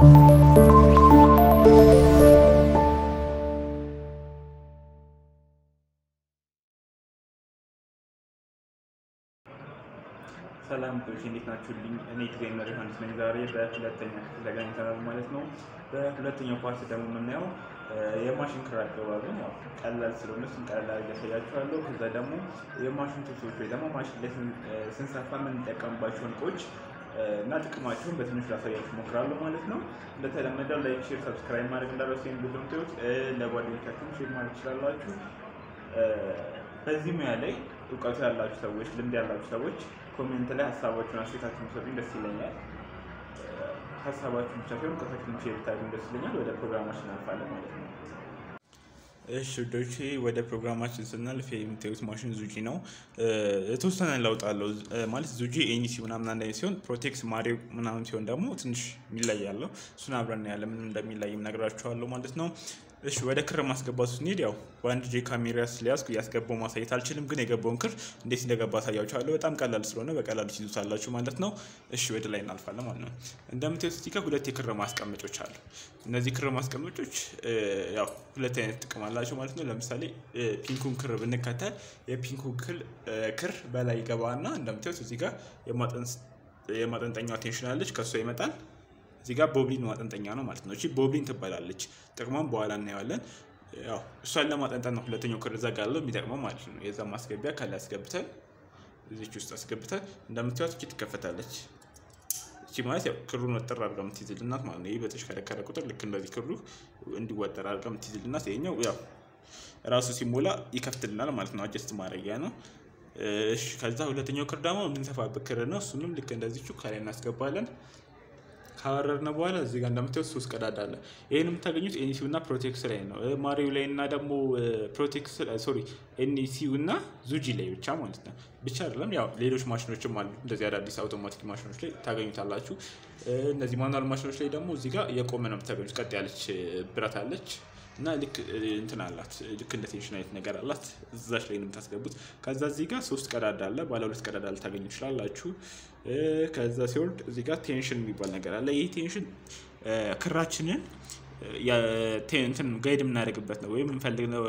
ሰላም ቶች እንዴት ናችሁልኝ? እኔ ትሬነር ዮሐንስ ነኝ። ዛሬ በሁለተኛ ክፍል ተገናኝተናል ማለት ነው። በሁለተኛው ፓርት ደግሞ የምናየው የማሽን ክር አገባብን ያው ቀላል ስለሆነ እሱን ቀላል አድርጌ ያሳያችኋለሁ። ከዛ ደግሞ የማሽን ቱልሶች ወይ ደግሞ ማሽን ላይ ስንሰፋ የምንጠቀምባቸውን እቃዎች እና ጥቅማቸውን በትንሹ ላሳያችሁ እሞክራለሁ ማለት ነው። እንደተለመደው ላይክ፣ ሼር፣ ሰብስክራይብ ማድረግ እንዳረሱ ቪዲዮዎች ለጓደኞቻችሁም ሼር ማድረግ ትችላላችሁ። በዚህ ሙያ ላይ እውቀቱ ያላችሁ ሰዎች፣ ልምድ ያላችሁ ሰዎች ኮሜንት ላይ ሀሳባችሁን አስተያየታችሁን ሰጡኝ፣ ደስ ይለኛል። ሀሳባችሁን ብቻ ሳይሆን እውቀታችሁን ሼር ብታደርጉኝ ደስ ይለኛል። ወደ ፕሮግራማችን እናልፋለን ማለት ነው። እሺ ውዶቼ ወደ ፕሮግራማችን ስናልፍ የምታዩት ማሽን ዙጂ ነው። የተወሰነ ለውጥ አለው ማለት ዙጂ ኤኒሲ ምናምን አንድ አይነት ሲሆን ፕሮቴክስ ማሪዮ ምናምን ሲሆን ደግሞ ትንሽ የሚለይ ያለው እሱን አብረን ያለ ምን እንደሚለይ ነግራችኋለሁ ማለት ነው። እሺ ወደ ክር ማስገባቱ ስንሄድ ያው በአንድ ጄ ካሜራ ስለያዝኩ እያስገባው ማሳየት አልችልም፣ ግን የገባውን ክር እንዴት እንደገባ አሳያችኋለሁ። በጣም ቀላል ስለሆነ በቀላሉ ትይዙታላችሁ ማለት ነው። እሺ ወደ ላይ እናልፋለን ማለት ነው። እንደምታዩት እዚህ ጋር ሁለት የክር ማስቀመጮች አሉ። እነዚህ ክር ማስቀመጮች ያው ሁለት አይነት ጥቅም አላቸው ማለት ነው። ለምሳሌ ፒንኩን ክር ብንከተል የፒንኩን ክር በላይ ይገባና እንደምታዩት እዚህ ጋር የማጠንጠኛዋ ቴንሽን አለች፣ ከእሷ ይመጣል እዚህ ጋር ቦብሊን ማጠንጠኛ ነው ማለት ነው። እቺ ቦብሊን ትባላለች። ጥቅሟን በኋላ እናየዋለን። ያው እሷን ለማጠንጠን ነው ሁለተኛው ክር እዛ ጋር ያለው የሚጠቅመው ማለት ነው። የዛ ማስገቢያ ካለ አስገብተን እዚች ውስጥ አስገብተን እንደምታዩት እቺ ትከፈታለች። እቺ ማለት ያው ክሩን ወጠር አድርጋ የምትይዝልናት ማለት ነው። ይህ በተሽከረከረ ቁጥር ልክ እንደዚህ ክሩ እንዲወጠር አድርጋ የምትይዝልናት፣ ይሄኛው ያው ራሱ ሲሞላ ይከፍትልናል ማለት ነው። አጀስት ማድረጊያ ነው። እሺ ከዛ ሁለተኛው ክር ደግሞ የምንሰፋበት ክር ነው። እሱንም ልክ እንደዚቹ ከላይ እናስገባለን። ካወረድነ በኋላ እዚህ ጋር እንደምታዩት ሶስት ቀዳዳ አለ። ይህን የምታገኙት ኤንሲው እና ፕሮቴክስ ላይ ነው። ማሪው ላይ እና ደግሞ ፕሮቴክስ ሶሪ ኤንሲው እና ዙጂ ላይ ብቻ ማለት ነው። ብቻ አይደለም ያው ሌሎች ማሽኖችም አሉ። እንደዚህ አዳዲስ አውቶማቲክ ማሽኖች ላይ ታገኙታላችሁ። እነዚህ ማኑዋል ማሽኖች ላይ ደግሞ እዚህ ጋር የቆመ ነው የምታገኙት። ቀጥ ያለች ብረት አለች እና ልክ እንትን አላት ልክ እንደ ቴንሽን አይነት ነገር አላት። እዛች ላይ ነው የምታስገቡት። ከዛ እዚህ ጋር ሶስት ቀዳዳ አለ። ባለ ሁለት ቀዳዳ ልታገኙ ትችላላችሁ። ከዛ ሲወርድ እዚህ ጋር ቴንሽን የሚባል ነገር አለ። ይህ ቴንሽን ክራችንን እንትን ጋይድ የምናደርግበት ነው ወይም የምንፈልገው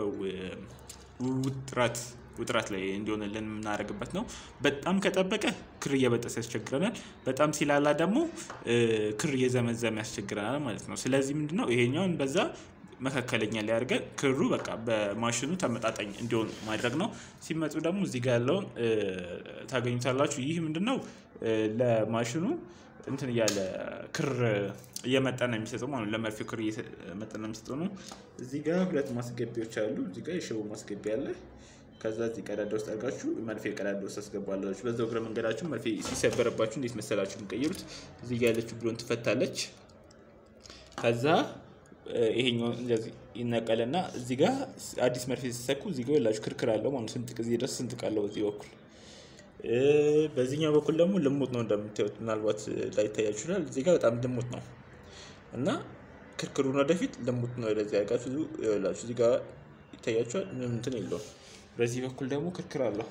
ውጥረት ውጥረት ላይ እንዲሆንልን የምናደርግበት ነው። በጣም ከጠበቀ ክር እየበጠሰ ያስቸግረናል። በጣም ሲላላ ደግሞ ክር እየዘመዘመ ያስቸግረናል ማለት ነው። ስለዚህ ምንድነው ይሄኛውን በዛ መካከለኛ ላይ አድርገን ክሩ በቃ በማሽኑ ተመጣጣኝ እንዲሆን ማድረግ ነው። ሲመጡ ደግሞ እዚህ ጋር ያለውን ታገኙታላችሁ። ይህ ምንድነው ለማሽኑ እንትን እያለ ክር እየመጠነ የሚሰጠው ማለት ነው። ለመርፌው ክር እየመጠነ የሚሰጠው ነው። እዚህ ጋር ሁለት ማስገቢያዎች አሉ። እዚህ ጋር የሽቦ ማስገቢያ አለ። ከዛ እዚህ ቀዳዳ ውስጥ አድርጋችሁ መርፌ ቀዳዳ ውስጥ አስገባላችሁ። በዛው እግረ መንገዳችሁ መርፌ ሲሰበረባችሁ እንዴት መሰላችሁ የሚቀይሩት? እዚህ ጋር ያለችው ብሎን ትፈታለች። ከዛ ይሄኛው እንደዚህ ይነቀልና እዚህ ጋር አዲስ መርፌ ሲሰኩ እዚህ ጋር ያላችሁ ክርክር አለው ማለት ስንጥቅ እዚህ ድረስ ስንጥቅ አለው በዚህ በኩል። በዚህኛው በኩል ደግሞ ልሙጥ ነው እንደምታዩት፣ ምናልባት ላይታያችሁ ይችላል። እዚህ ጋር በጣም ልሙጥ ነው እና ክርክሩን ወደፊት ልሙጥ ነው ወደዚህ ያጋችሁ ይላችሁ። እዚህ ጋር ይታያችኋል፣ ምንም እንትን የለውም። በዚህ በኩል ደግሞ ክርክር አለው።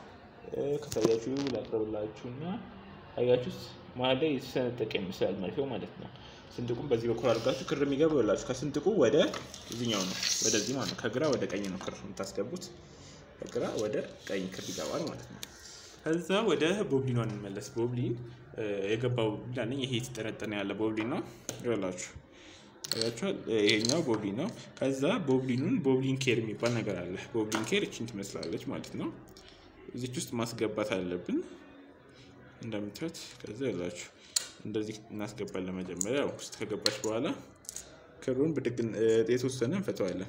ከታያችሁ ላቅርብላችሁ እና አያችሁት፣ መሀል ላይ የተሰነጠቀ ይመስላል መርፌው ማለት ነው። ስንጥቁም በዚህ በኩል አድርጋችሁ ክር የሚገባው ይላችሁ ከስንጥቁ ወደ እዚኛው ነው፣ ወደዚህ ማለት ነው። ከግራ ወደ ቀኝ ነው ክር የምታስገቡት። ከግራ ወደ ቀኝ ክር ይገባል ማለት ነው። ከዛ ወደ ቦብሊኗ እንመለስ። ቦብሊን የገባው ቦብሊን አለኝ። ይሄ የተጠነጠነ ያለ ቦብሊን ነው ይላችሁ ያችኋል። ይሄኛው ቦብሊን ነው። ከዛ ቦብሊኑን ቦብሊን ኬር የሚባል ነገር አለ። ቦብሊን ኬር እችን ትመስላለች ማለት ነው። እዚች ውስጥ ማስገባት አለብን እንደምታዩት። ከዛ ያላችሁ እንደዚህ እናስገባለን። መጀመሪያ ውስጥ ከገባች በኋላ ክሩን ብድግ የተወሰነ እንፈተዋለን።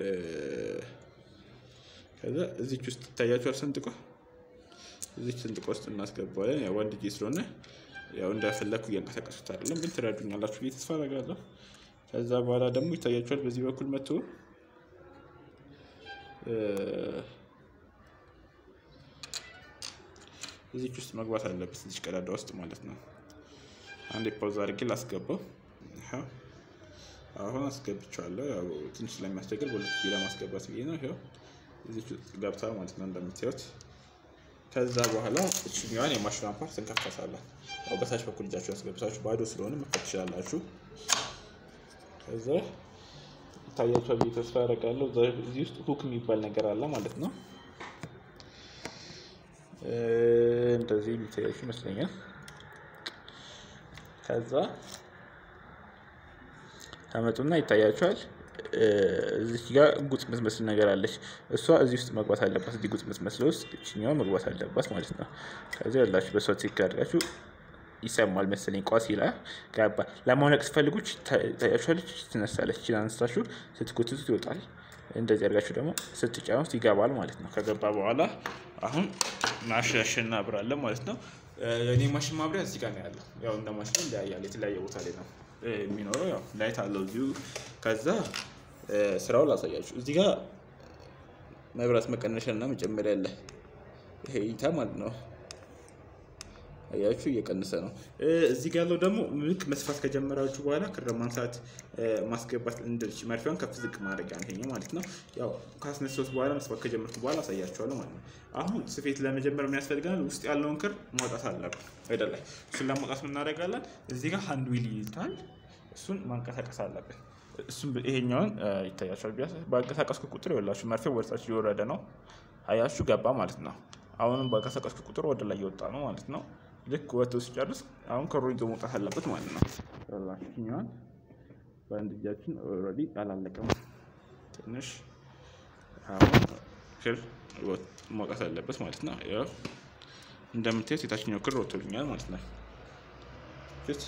ከዛ እዚች ውስጥ ይታያችኋል ስንጥቆ እዚች ስንጥቆ ውስጥ እናስገባዋለን። ያው ወንድ ጄ ስለሆነ ያው እንደፈለግኩ እያንቀሳቀሱት አይደለም፣ ግን ትረዱኛላችሁ ብዬ ተስፋ አደርጋለሁ። ከዛ በኋላ ደግሞ ይታያችኋል በዚህ በኩል መጥቶ እዚች ውስጥ መግባት አለበት፣ እዚች ቀዳዳ ውስጥ ማለት ነው። አንድ ፓውዝ አድርጌ ላስገባው። አሁን አስገብቼዋለሁ። ያው ትንሽ ስለሚያስቸግር በሁለት ጊዜ ለማስገባት ብዬ ነው። ይኸው እዚች ውስጥ ገብታ ማለት ነው እንደምታዩት። ከዛ በኋላ እችኛዋን የማሽኗን ፓርት እንከፍታታለን። ያው በታች በኩል እጃችሁ ያስገብታችሁ ባዶ ስለሆነ መክፈት ትችላላችሁ። ከዛ ይታያቸዋል ብዬ ተስፋ አደርጋለሁ። እዚህ ውስጥ ሁክ የሚባል ነገር አለ ማለት ነው። እንደዚህ የሚታያችሁ ይመስለኛል። ከዛ ታመጡና ይታያቸዋል። እዚህ ጋር ጉጥ ምትመስል ነገር አለች። እሷ እዚህ ውስጥ መግባት አለባት። እዚህ ጉጥ ምትመስለው ውስጥ እችኛዋ መግባት አለባት ማለት ነው። ከዚህ ያላችሁ በሷ ትክክል አድርጋችሁ ይሰማል መሰለኝ ቋስ ይላል ገባ። ለማውለቅ ስፈልጉ ታያችኋለች፣ ትነሳለች። ይችላል አንስታችሁ ስትጎትቱት ይወጣል። እንደዚህ አድርጋችሁ ደግሞ ስትጫኑት ይገባል ማለት ነው። ከገባ በኋላ አሁን ማሻሽን እናብራለን ማለት ነው። የኔ ማሽን ማብሪያ እዚህ ጋር ነው ያለው። ያው እንደ ማሽን ይለያያል። የተለያየ ቦታ ላይ ነው የሚኖረው። ያው ላይት አለው እዚሁ። ከዛ ስራውን ላሳያችሁ። እዚህ ጋር መብራት መቀነሻ እና መጨመሪያ አለ። ይሄ እይታ ማለት ነው። አያችሁ እየቀነሰ ነው። እዚህ ጋር ያለው ደግሞ ልክ መስፋት ከጀመራችሁ በኋላ ክር ማንሳት ማስገባት እንደዚህ መርፊያውን ከፍ ዝቅ ማድረጊያ ነው ይሄኛው ማለት ነው። ያው ካስነሳሁት በኋላ መስፋት ከጀመርኩ በኋላ አሳያችኋለሁ ማለት ነው። አሁን ስፌት ለመጀመር ምን ያስፈልገናል? ውስጥ ያለውን ክር ማውጣት አለብን አይደለ? እሱን ለማውጣት ምን እናደርጋለን? እዚህ ጋር ሃንድ ዊል ይይዛል። እሱን ማንቀሳቀስ አለብን። እሱም ይሄኛውን ይታያችኋል። ቢያንስ በአንቀሳቀስኩ ቁጥር ይኸውላችሁ መርፌው ወደታች እየወረደ ነው። አያችሁ ገባ ማለት ነው። አሁንም በአንቀሳቀስኩ ቁጥር ወደ ላይ እየወጣ ነው ማለት ነው። ልክ ወጥቶ ሲጨርስ አሁን ክሩ ይዞ መውጣት አለበት ማለት ነው። ይኸውላችሁኛዋን በአንድ እጃችን ኦልሬዲ አላለቀም። ትንሽ አሁን ክር መውጣት አለበት ማለት ነው። ያው እንደምታዩት የታችኛው ክር ወጥቶልኛል ማለት ነው። ፊት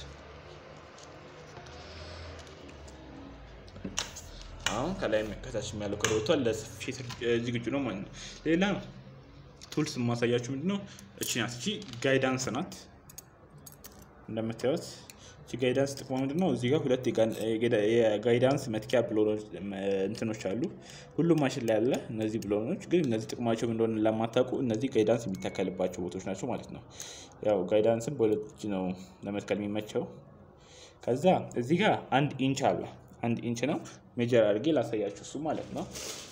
አሁን ከላይ ከታች ያለው ክር ወጥቷል። ለስፌት ዝግጁ ነው ማለት ነው። ሌላ ቱልስ የማሳያችሁ ምንድን ነው? እቺ ናት። እቺ ጋይዳንስ ናት። እንደምታዩት እቺ ጋይዳንስ ጥቅሟ ምንድን ነው? እዚህ ጋር ሁለት የጋይዳንስ መትኪያ ብሎኖች እንትኖች አሉ። ሁሉም ማሽን ላይ ያለ እነዚህ ብሎኖች ግን እነዚህ ጥቅማቸው እንደሆነ ለማታውቁ እነዚህ ጋይዳንስ የሚተከልባቸው ቦታዎች ናቸው ማለት ነው። ያው ጋይዳንስን በሁለት እጅ ነው ለመትከል የሚመቸው። ከዛ እዚህ ጋር አንድ ኢንች አለ። አንድ ኢንች ነው። ሜጀር አድርጌ ላሳያችሁ እሱ ማለት ነው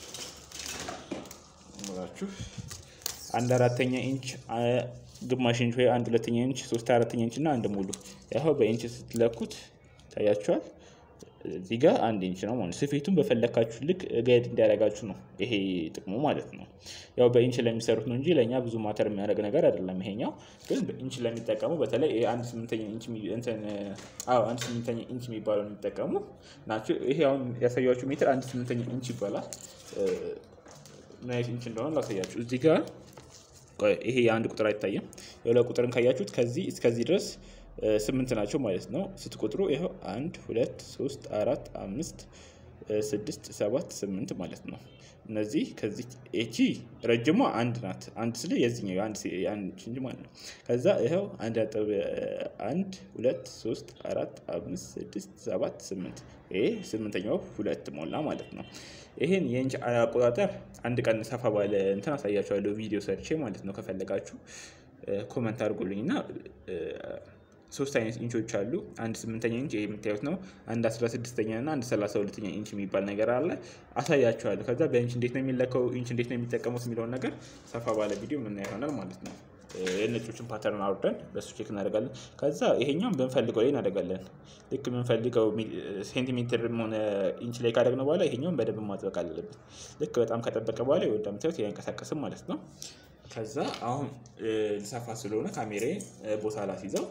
ላችሁ አንድ አራተኛ ኢንች ግማሽ ኢንች ወይ አንድ ሁለተኛ ኢንች ሶስት አራተኛ ኢንች እና አንድ ሙሉ ያው በኢንች ስትለኩት ታያችኋል። እዚህ ጋር አንድ ኢንች ነው ማለት ስፌቱን በፈለካችሁ ልክ ጋይድ እንዲያደርጋችሁ ነው ይሄ ጥቅሙ ማለት ነው። ያው በኢንች ለሚሰሩት ነው እንጂ ለእኛ ብዙ ማተር የሚያደርግ ነገር አይደለም። ይሄኛው ግን በኢንች ለሚጠቀሙ በተለይ አንድ ስምንተኛ ኢንች እንትን አዎ አንድ ስምንተኛ ኢንች የሚባለው የሚጠቀሙ ናቸው። ይሄ አሁን ያሳያችሁ ሜትር አንድ ስምንተኛ ኢንች ይባላል። ምን አይነት ኢንች እንደሆነ ላሳያችሁ እዚህ ጋር ይሄ የአንድ ቁጥር አይታይም። የሁለት ቁጥርን ካያችሁት ከዚህ እስከዚህ ድረስ ስምንት ናቸው ማለት ነው። ስትቆጥሩ ይኸው አንድ ሁለት ሶስት አራት አምስት ስድስት ሰባት ስምንት ማለት ነው። እነዚህ ከዚህ ኤቺ ረጅሟ አንድ ናት። አንድ ስለ የዚህኛው አንድ እንጂ ማለት ነው። ከዛ ይኸው አንድ ነጥብ አንድ ሁለት ሶስት አራት አምስት ስድስት ሰባት ስምንት ይሄ ስምንተኛው ሁለት ሞላ ማለት ነው። ይሄን የኢንች አቆጣጠር አንድ ቀን ሰፋ ባለ እንትን አሳያችኋለሁ ቪዲዮ ሰርቼ ማለት ነው። ከፈለጋችሁ ኮመንት አድርጉልኝ እና ሶስት አይነት ኢንቾች አሉ። አንድ ስምንተኛ ኢንች ይሄ የምታዩት ነው። አንድ አስራ ስድስተኛ እና አንድ ሰላሳ ሁለተኛ ኢንች የሚባል ነገር አለ። አሳያችኋለሁ። ከዛ በኢንች እንዴት ነው የሚለካው፣ ኢንች እንዴት ነው የሚጠቀሙት የሚለውን ነገር ሰፋ ባለ ቪዲዮ የምናየው ይሆናል ማለት ነው። የነጮችን ፓተርን አውርደን በሱ ቼክ እናደርጋለን። ከዛ ይሄኛውን ብንፈልገው ላይ እናደርጋለን። ልክ የምንፈልገው ሴንቲሜትር ሆነ ኢንች ላይ ካደረግነው በኋላ ይሄኛውን በደንብ ማጥበቅ አለብን። ልክ በጣም ከጠበቀ በኋላ እንደምታዩት አይንቀሳቀስም ማለት ነው። ከዛ አሁን ልሰፋ ስለሆነ ካሜራዬ ቦታ ላስይዘው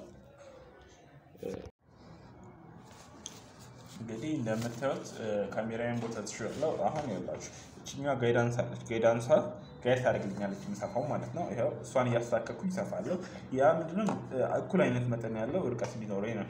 እንግዲህ እንደምታዩት ካሜራዬን ቦታ ትሽለው አሁን ይኸውላችሁ እችኛዋ ጋይዳንስ አለች። ጋይዳንሷ ጋይድ ታደርግልኛለች የሚሰፋው ማለት ነው። ይኸው እሷን እያስተካከልኩ ይሰፋለሁ። ያ ምንድነው እኩል አይነት መጠን ያለው እርቀት እንዲኖረኝ ነው።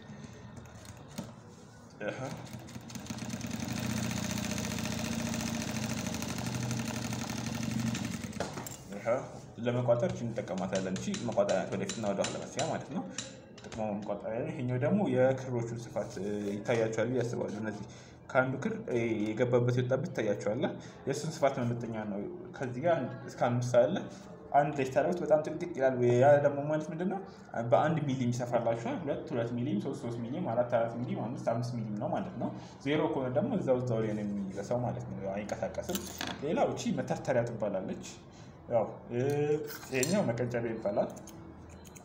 ለመቋጠር እችን እንጠቀማታለን። እቺ መቋጠሪያ ወደፊትና ወደኋላ መስሪያ ማለት ነው። ጥቅሞ መቋጠሪያ ነው። ይሄኛው ደግሞ የክሮቹን ስፋት ይታያቸዋል ብዬ አስባለሁ። እነዚህ ከአንዱ ክር የገባበት የወጣበት ይታያቸዋል። የእሱን ስፋት መመጠኛ ነው። ከዚህ ጋር እስከ አምስት አለ አንድ ላይ ስታደርጉት በጣም ጥቅጥቅ ይላል። ያ ደግሞ ማለት ምንድን ነው? በአንድ ሚሊም ይሰፋላችኋል። ሁለት ሁለት ሚሊም፣ ሶስት ሶስት ሚሊም፣ አራት አራት ሚሊም፣ አምስት አምስት ሚሊም ነው ማለት ነው። ዜሮ ከሆነ ደግሞ እዛው እዛው ላይ ነው የሚረሳው ማለት ነው። አይንቀሳቀስም። ሌላው እቺ መተርተሪያ ትባላለች። ያው ይሄኛው መቀንጨቢያ ይባላል።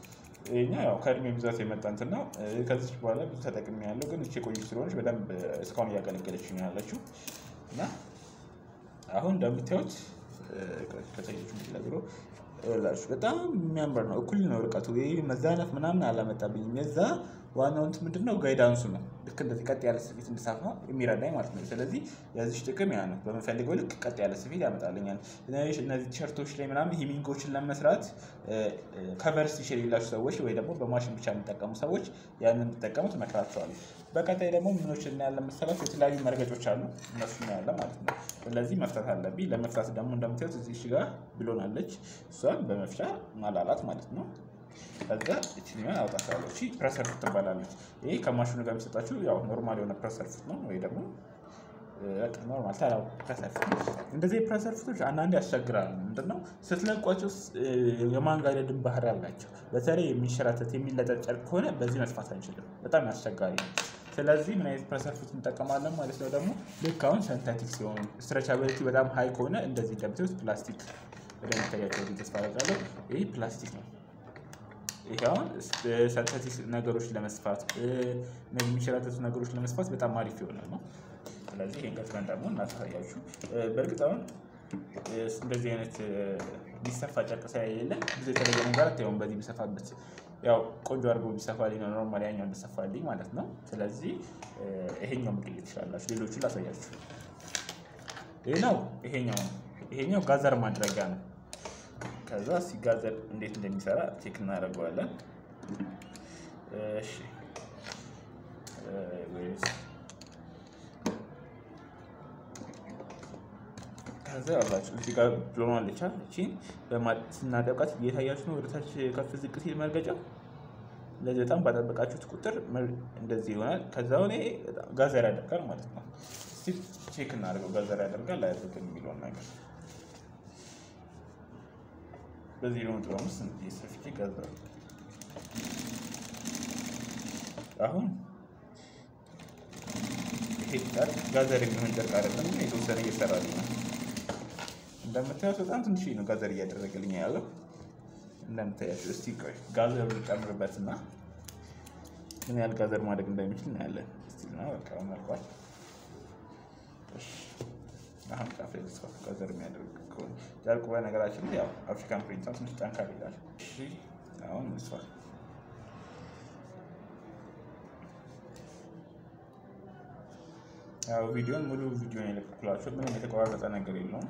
ይሄኛ ያው ከእድሜ ብዛት የመጣ እንትን ነው። ከዚች በኋላ ብዙ ተጠቅሜ ያለው ግን እቺ የቆየች ስለሆነች በደንብ እስካሁን እያገለገለች ነው ያለችው እና አሁን እንደምታዩት ከጠየች ምትለግሮ ላችሁ በጣም የሚያምር ነው። እኩል ነው ርቀቱ። ይህ መዛነፍ ምናምን አላመጣብኝም። የዛ ዋናው እንትን ምንድን ነው ጋይዳንሱ ነው። ልክ እንደዚህ ቀጥ ያለ ስፌት እንድሳፋ የሚረዳኝ ማለት ነው። ስለዚህ የዚች ጥቅም ያ ነው። በምፈልገው ልክ ቀጥ ያለ ስፌት ያመጣልኛል። እነዚህ ቲሸርቶች ላይ ምናምን ሂሚንጎችን ለመስራት ከቨር ስቲች የሌላቸው ሰዎች ወይ ደግሞ በማሽን ብቻ የሚጠቀሙ ሰዎች ያንን እንዲጠቀሙ ትመክራቸዋለሁ። በቀጣይ ደግሞ ምኖች እናያለን መሰላችሁ? የተለያዩ መርገጮች አሉ። እነሱ እናያለን ማለት ነው። ስለዚህ መፍታት አለብኝ። ለመፍታት ደግሞ እንደምታዩት እዚህ ጋር ብሎናለች። እሷን በመፍቻ ማላላት ማለት ነው። ከዛ እችኛዋን አውጣታለሁ። እቺ ፕሬሰር ፉት ትባላለች። ይሄ ከማሽኑ ጋር የሚሰጣችሁ ያው ኖርማል የሆነ ፕሬሰር ፉት ነው ወይ ደግሞ ኖርማል ተራ ፕሬሰር ፉት። እንደዚህ ፕሬሰር ፉቶች አንዳንዴ ያስቸግራሉ። ምንድነው ስትለቋቸው የማንጋደድን ባህሪ አላቸው። በተለይ የሚንሸራተት የሚለጠጥ ጨርቅ ከሆነ በዚህ መስፋት አንችልም። በጣም አስቸጋሪ ነው። ስለዚህ ምን አይነት ፕሬሰር ፉት እንጠቀማለን ማለት ነው። ደግሞ ልክ አሁን ሰንተቲክ ሲሆኑ ስትሬቻቢሊቲ በጣም ሀይ ከሆነ እንደዚህ እንደምታዩት ፕላስቲክ እንደሚታያቸው ተስፋ አደርጋለሁ። ይህ ፕላስቲክ ነው። ይሄ አሁን ሰንተቲክ ነገሮች ለመስፋት እነዚህ የሚንሸራተቱ ነገሮች ለመስፋት በጣም አሪፍ የሆነ ነው። ስለዚህ ይህን ገጥመን ደግሞ እናሳያችሁ። በእርግጥ አሁን እንደዚህ አይነት ቢሰፋ ጨርቅ ስለሌለ ብዙ የተለየ ነገር አታየውም። በዚህ ቢሰፋበት ያው ቆንጆ አድርጎ ቢሰፋልኝ ነው ኖርማል ያኛው እንዲሰፋልኝ ማለት ነው። ስለዚህ ይሄኛው መቀየር ትችላላችሁ። ሌሎቹን ላሳያችሁ። ሌላው ይሄኛው ነው። ይሄኛው ጋዘር ማድረጊያ ነው። ከዛ ሲጋዘር እንዴት እንደሚሰራ ቼክ እናደርገዋለን። እሺ ከዛ ያላችሁ እዚህ ጋር ብሎናለች። እቺን ስናደብቃት እየታያችሁ ነው። ወደታች ከፍ ዝቅ ሲል መርገጫው እንደዚህ በጣም ባጠበቃችሁት ቁጥር እንደዚህ ይሆናል። ከዛ ሆነ ጋዘር ያደርጋል ማለት ነው። እስቲ ቼክ እናደርገው። ጋዘር ያደርጋል አያደርግም የሚለውን ነገር በዚህ ሎን ጥሩ አምስት ሰፍቼ ጋዘር አሁን ይሄ ጨርቅ ጋዘር የሚሆን ጨርቅ አይደለም፣ ግን የተወሰነ እየሰራልኝ ነው። እንደምታዩት በጣም ትንሽ ነው ጋዘር እያደረገልኝ ያለው እንደምታያቸው። እስቲ ቆይ ጋዘር ልጨምርበትና ምን ያህል ጋዘር ማድረግ እንደሚችል እናያለን። እስቲ ነው በቃ መልኳል። አሁን ጫፍ ላይ ልስፋ ጋዘር የሚያደርግ ከሆነ ጨርቁ በነገራችን ላይ ያው አፍሪካን ፕሪንት ትንሽ ጠንካራ ይላል። እሺ አሁን ልስፋ ያው ቪዲዮን ሙሉ ቪዲዮን የለቀኩላችሁ ምንም የተቆራረጠ ነገር የለውም።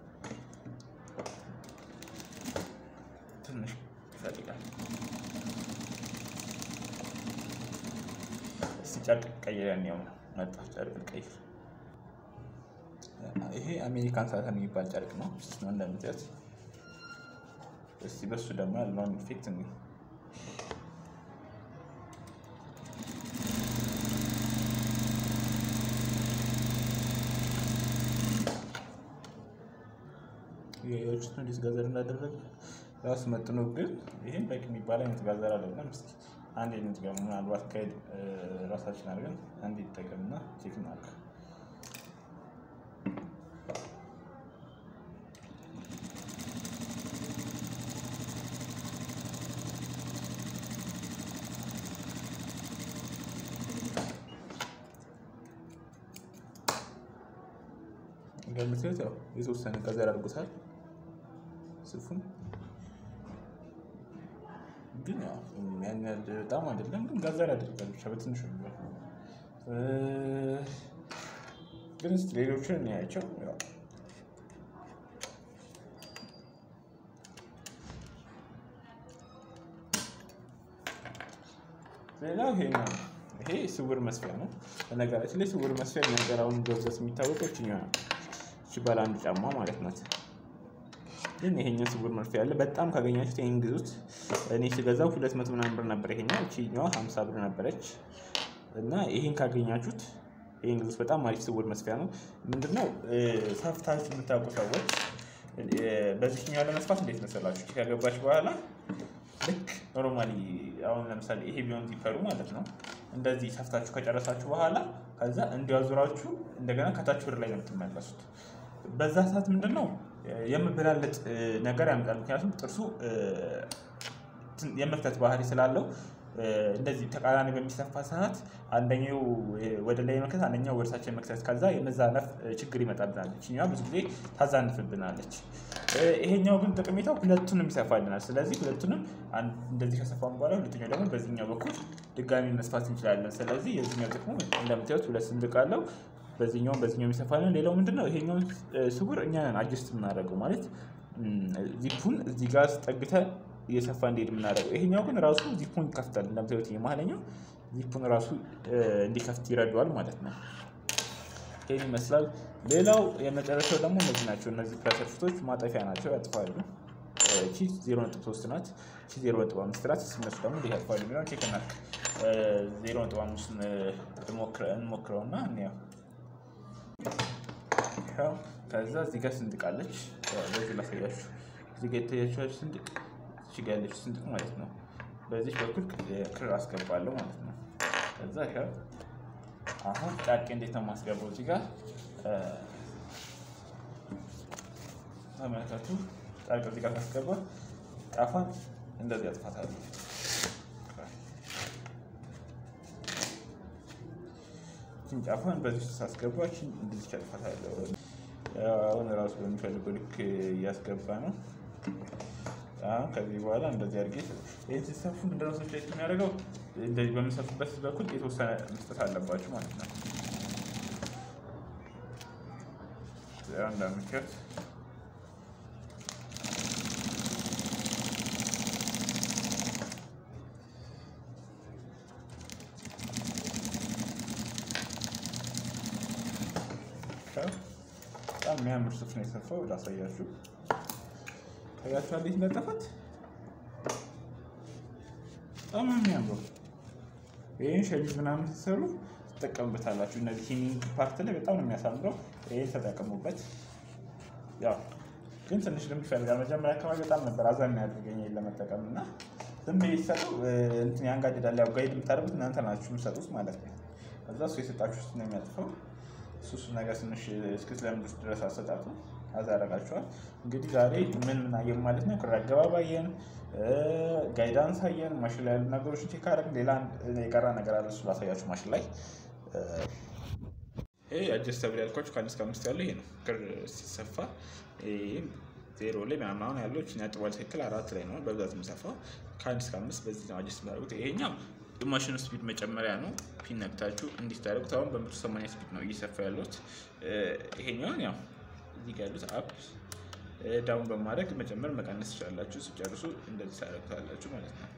ትንሽ ይፈልጋል። እስቲ ጨርቅ ቀይረን ያው መጣ ጨርቅ ቀይር። ይሄ አሜሪካን ሳተን የሚባል ጨርቅ ነው። ስስ ነው እንደምታዩት። እስቲ በሱ ደግሞ ያለውን ኢፌክት እንይ። የዎቹት እንዴት ጋዘር እንዳደረገ ራሱ መጥኖ ግን ይህም በቂ የሚባል አይነት ጋዘር አይደለም። እስኪ አንድ አይነት ጋር ምናልባት ካሄድ ራሳችን አድርገን አንድ ይጠቀምና ቼክ እናድርግ። እንደምታዩት ያው የተወሰነ ጋዘር አድርጎታል ስፉን ግን ያው ያን ያህል በጣም አይደለም፣ ግን ጋዘር ያደርጋል ብቻ በትንሹ ነው። ግን እስኪ ሌሎችን እናያቸው። ያው ሌላው ይሄ ነው። ይሄ ስውር መስፊያ ነው። በነገራችን ላይ ስውር መስፊያ ነገራውን በብዛት የሚታወቀው እችኛዋ ነው። እቺ ባለ አንድ ጫማ ማለት ናት። ግን ይሄኛው ስውር መርፌ ያለ በጣም ካገኛችሁት ይሄን ግዙት። እኔ ስገዛው ሁለት መቶ ምናምን ብር ነበር ይሄኛው። እቺኛዋ ሀምሳ ብር ነበረች እና ይሄን ካገኛችሁት ይሄን ግዙት። በጣም አሪፍ ስውር መስፊያ ነው። ምንድነው ሰፍታችሁ የምታውቁ ሰዎች በዚህኛው ለመስፋት እንዴት መሰላችሁ? ከገባች በኋላ ልክ ኖርማሊ አሁን ለምሳሌ ይሄ ቢሆን ዚፐሩ ማለት ነው። እንደዚህ ሰፍታችሁ ከጨረሳችሁ በኋላ ከዛ እንዲያዙራችሁ እንደገና ከታች ወደ ላይ ነው የምትመለሱት። በዛ ሰዓት ምንድን ነው የምበላለጥ ነገር ያመጣል። ምክንያቱም ጥርሱ የመፍተት ባህሪ ስላለው እንደዚህ ተቃራኒ በሚሰፋ ሰዓት አንደኛው ወደ ላይ መክተት አንደኛው ወደ ታች መክተት ከዛ የመዛነፍ ችግር ይመጣብናል። ይችኛዋ ብዙ ጊዜ ታዛንፍብናለች። ይሄኛው ግን ጠቀሜታው ሁለቱንም ይሰፋልናል። ስለዚህ ሁለቱንም እንደዚህ ከሰፋን በኋላ ሁለተኛው ደግሞ በዚህኛው በኩል ድጋሚ መስፋት እንችላለን። ስለዚህ የዚህኛው ጥቅሙ እንደምታዩት ሁለት ስንድቅ አለው። በዚህኛውም በዚህኛው ይሰፋልን። ሌላው ምንድነው ይሄኛውን ስውር እኛ ነን አጀስት የምናደርገው ማለት ዚፑን እዚህ ጋር ጠግተን እየሰፋ እንዲሄድ የምናደርገው። ይሄኛው ግን ራሱ ዚፑን ይከፍታል። እንደምታዩት የመሀለኛው ዚፑን ራሱ እንዲከፍት ይረዳዋል ማለት ነው። ይህን ይመስላል። ሌላው የመጨረሻው ደግሞ እነዚህ ናቸው። እነዚህ ፕላሰርፊቶች ማጠፊያ ናቸው፣ ያጥፋሉ። ቺ ዜሮ ነጥብ ሶስት ናት። ቺ ዜሮ ነጥብ አምስት ናት። እነሱ ደግሞ እንዲህ ያጥፋሉ የሚለውን ቼክ እናድርግ። ዜሮ ነጥብ አምስት እንሞክረውና እንያው። ከዛ እዚህ ጋር ስንድቃለች። በዚህ ላሳያችሁ። እዚህ ጋር የተያችኋች ስንድቅ እዚህ ጋር ያለች ስንድቅ ማለት ነው። በዚህ በኩል ክር አስገባለሁ ማለት ነው። ከዛ ይኸው አሁን ጫቄ እንዴት ነው የማስገባው? እዚህ ጋር ተመልከቱ። ጫቄ እዚህ ጋር ካስገባ ጫፏን እንደዚህ ያጥፋታለሁ። ይህችን ጫፏን በዚህ ውስጥ ሳስገባ ይህችን እንደዚህ ያጥፋታለሁ። አሁን ራሱ በሚፈልገው ልክ እያስገባ ነው። አሁን ከዚህ በኋላ እንደዚህ አድርጌ ይህን ሲሰፉ ምንድነው ሰዎች ላይ የሚያደርገው እንደዚህ በምሰፉበት በኩል የተወሰነ መስጠት አለባችሁ ማለት ነው። እንዳምከት በጣም የሚያምር ሱፍ ነው የሰፋው። ላሳያችሁ ታያችሁ እንዴት እንደጠፋት በጣም የሚያምሩ ይህን ሸሚዝ ምናምን ስትሰሩ ትጠቀሙበታላችሁ። እነዚህ ሂሚንግ ፓርት ላይ በጣም ነው የሚያሳምረው። ይህን ተጠቀሙበት። ያው ግን ትንሽ ልምድ ይፈልጋል። መጀመሪያ አካባቢ በጣም ነበር አዛ የሚያደርገኝ ለመጠቀም እና ዝም ብዬ ሲሰጡ እንትን ያንጋድዳል። ያው ጋይድ የምታደርጉት እናንተ ናችሁ የምትሰጡት ማለት ነው። ከዛ እሱ የሰጣችሁ ነው የሚያጥፈው። እሱ እሱ ነገር ትንሽ እስክትለምዱት ድረስ አሰጣጡ አዛ ያደርጋችኋል። እንግዲህ ዛሬ ምን ምን አየን ማለት ነው? ክር አገባብ አየን፣ ጋይዳንስ አየን፣ ማሽን ላይ ያሉ ነገሮችን ቼክ አደረግን። ሌላ የቀራ ነገር አለ፣ እሱ ላሳያችሁ። ማሽን ላይ ይሄ አጀስተብል ያልኳችሁ ከአንድ እስከ አምስት ያለው ይሄ ነው። ክር ሲሰፋ ዜሮ ላይ ምናምን አሁን ያለው ነጥቧ ትክክል አራት ላይ ነው በብዛት የምሰፋው። ከአንድ እስከ አምስት በዚህ ነው አጀስት የሚያደርጉት። ይሄኛው የማሽኑ ስፒድ መጨመሪያ ነው። ፒን ነክታችሁ እንዲታደርጉት አሁን በመቶ ሰማንያ ስፒድ ነው እየሰፋ ያሉት። ይሄኛውን ያው እዚህ ጋር ያሉት አፕ ዳውን በማድረግ መጨመር መቀነስ ትችላላችሁ። ስጨርሱ እንደዚህ ታደርጉታላችሁ ማለት ነው።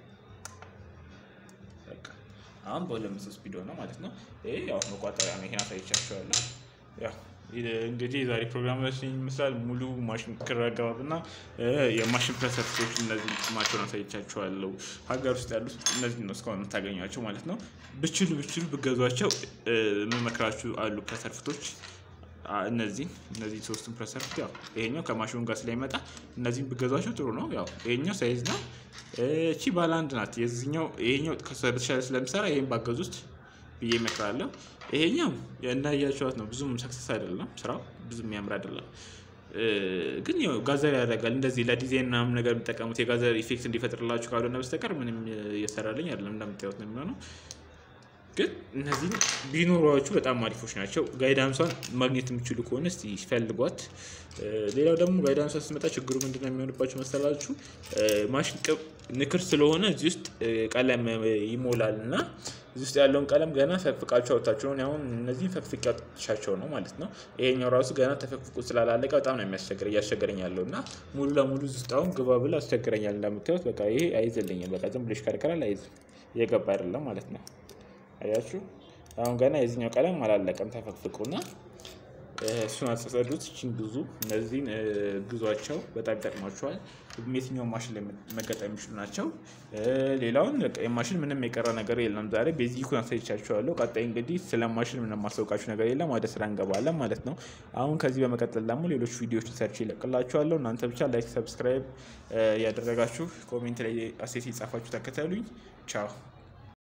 በቃ አሁን በሁለት መቶ ስፒድ ሆነ ማለት ነው። ይሄ ያው መቋጠሪያ ነው። ይሄን አሳይቻችኋለሁ። ያው እንግዲህ የዛሬ ፕሮግራማችን ይመስላል። ሙሉ ማሽን ክር አገባብ እና የማሽን ፕረሰርቶች እነዚህ ጥቅማቸውን አሳይቻችኋለሁ። ሀገር ውስጥ ያሉት እነዚህ ነው እስካሁን የምታገኟቸው ማለት ነው። ብችሉ ብችሉ ብገዟቸው የምመክራችሁ አሉ ፕረሰርፍቶች እነዚህ እነዚህ ሶስቱን ፕረሰርፍት ያው ይሄኛው ከማሽኑ ጋር ስለሚመጣ እነዚህም ብገዟቸው ጥሩ ነው። ያው ይሄኛው ሳይዝ ነው። እቺ ባለ አንድ ናት። የዚህኛው ይሄኛው ከሷ በተሻለ ስለምሰራ ይሄን ባገዙ ውስጥ ብዬ እመክራለሁ። ይሄኛው እንዳያቸዋት ነው። ብዙም ሰክሰስ አይደለም ስራው ብዙም የሚያምር አይደለም። ግን ያው ጋዘር ያደርጋል። እንደዚህ ለዲዛይን ምናምን ነገር የሚጠቀሙት የጋዘር ኢፌክት እንዲፈጥርላችሁ ካልሆነ በስተቀር ምንም እየሰራልኝ አይደለም። እንደምታዩት ነው የሚሆነው። ግን እነዚህ ቢኖሯችሁ በጣም አሪፎች ናቸው። ጋይዳንሷን ማግኘት የሚችሉ ከሆነ እስቲ ፈልጓት። ሌላው ደግሞ ጋይዳንሷ ስትመጣ ችግሩ ምንድነው የሚሆንባችሁ መሰላችሁ? ማሽን ንክር ስለሆነ እዚህ ውስጥ ቀለም ይሞላል እና እዚህ ውስጥ ያለውን ቀለም ገና ፈቅፍቃችሁ አውጥታችሁ ነው። አሁን እነዚህ ፈቅፍቅ ያውጥሻቸው ነው ማለት ነው። ይሄኛው ራሱ ገና ተፈቅፍቁ ስላላለቀ በጣም ነው የሚያስቸግረ እያስቸገረኝ ያለው እና ሙሉ ለሙሉ እዚህ ውስጥ አሁን ግባ ብሎ አስቸግረኛል። እንደምታዩት በቃ ይሄ አይዝልኝም። በቃ ዝም ብሎ ይሽከረከራል፣ አይዝም። እየገባ አይደለም ማለት ነው። አያችሁ አሁን ገና የዚህኛው ቀለም አላለቀም። ተፈቅፍቁና እሱን አጸጸዱት። እችን ብዙ እነዚህን ግዟቸው በጣም ይጠቅሟቸዋል። የትኛው ማሽን ላይ መገጠም የሚችሉ ናቸው። ሌላውን የማሽን ምንም የቀረ ነገር የለም። ዛሬ ቤዚኩን አሳይቻችኋለሁ። ቀጣይ እንግዲህ ስለ ማሽን ምንም ማስታወቃችሁ ነገር የለም። ወደ ስራ እንገባለን ማለት ነው። አሁን ከዚህ በመቀጠል ደግሞ ሌሎች ቪዲዮዎችን ሰርች ይለቅላችኋለሁ። እናንተ ብቻ ላይክ፣ ሰብስክራይብ ያደረጋችሁ ኮሜንት ላይ አሴት የጻፋችሁ ተከተሉኝ። ቻው